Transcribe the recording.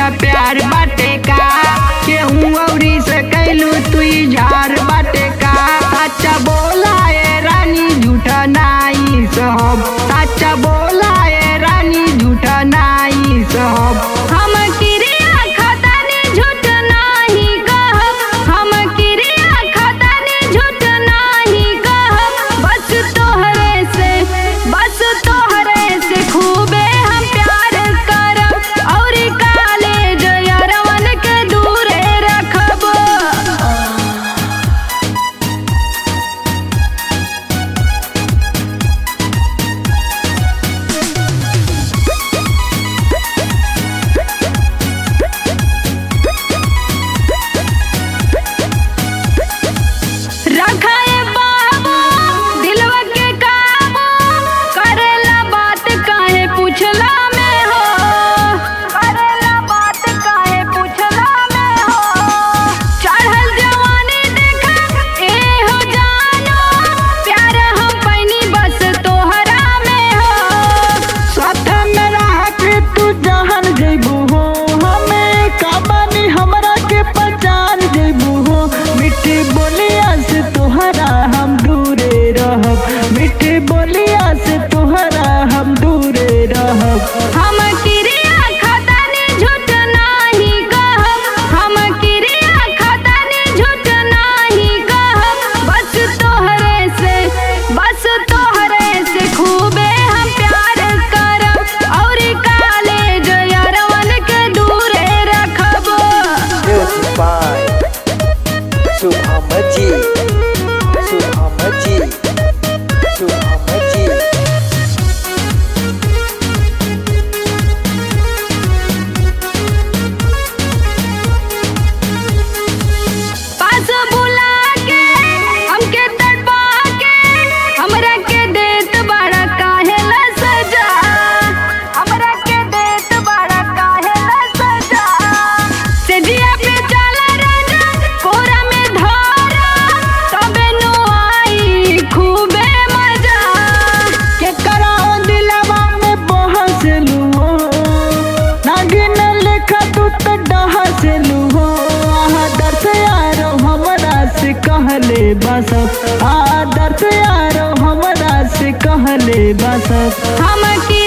प्यार बाटे का केहू औरी से कैलू तू झार बाटे का सच्चा बोला ए रानी झूठा नाई सब सच्चा बोला ए रानी झूठा नाई सब हम किरिया खतानी झूठ नाही कहब हम किरिया खतानी झूठ नाही कहब बस तोहरे से बस तोहरे से खूबे हम प्यार करब और काले जयरवन के दूरे रखब रखाए बाबू दिलवा के काबू करेला बात काहे पूछला में हो करेला बात काहे पूछला में हो चढ़ल जवानी देखा ए हो जानो प्यार हम पैनी बस तोहरा में हो साथ में रह के तू जहन जइबू हो हमें काबानी हमरा के पहचान जइबू हो मिट्टी बोलिया से तोहरा हम दूरे रहब मिट्टी बोलिया से तोहरा हम दूरे रहब हम किरिया खतानी झूठ नाही कहब हम किरिया खतानी झूठ नाही कहब बस तोहरे से बस तोहरे से खूबे हम प्यार करब और काले जयरवन के दूरे रखब Music by Subhamaji. Subhamaji. Subhamaji. पास बुला के हमके तड़पा के हमरा के देत बड़ा काहे ला सजा हमरा के देत बड़ा काहे ला सजा से जिया पे चला राजा कोरा में धरा तबे नु आई खूबे मजा के कराओ दिलवा में बहसलू हो नागिन लेखा तू तो डहसलू हो आदर से यारो हमरा से कहले बस आदर से यारो हमरा से कहले बस हम की